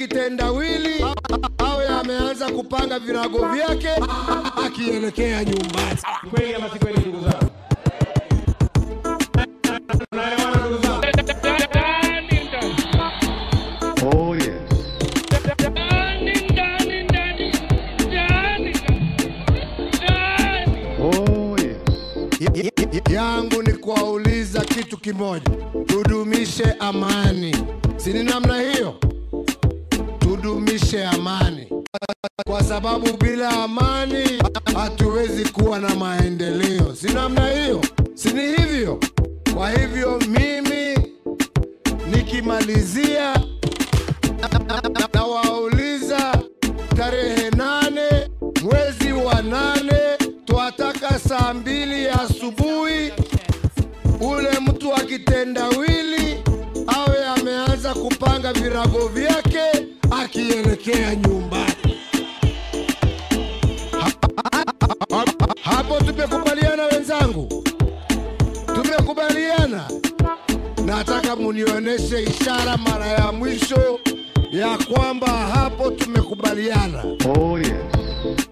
kitendawili awe ameanza kupanga virago vyake akielekea nyumbani. Kweli ama si kweli, ndugu zangu? Tunaelewana ndugu zangu? Oh yes. Oh yes. yangu ni kuwauliza kitu kimoja, tudumishe amani, si ni namna hiyo? Tudumishe amani, kwa sababu bila amani hatuwezi kuwa na maendeleo, si namna hiyo? Si ni hivyo? Kwa hivyo mimi nikimalizia, nawauliza tarehe nane mwezi wa nane twataka saa mbili ya asubuhi ule mtu wa kitendawili awe ameanza kupanga virago vyake akielekea nyumbani. Ha- ha- ha- Hapo tumekubaliana wenzangu, tumekubaliana. Nataka munionyeshe ishara mara ya mwisho ya kwamba hapo tumekubaliana. Oh yes.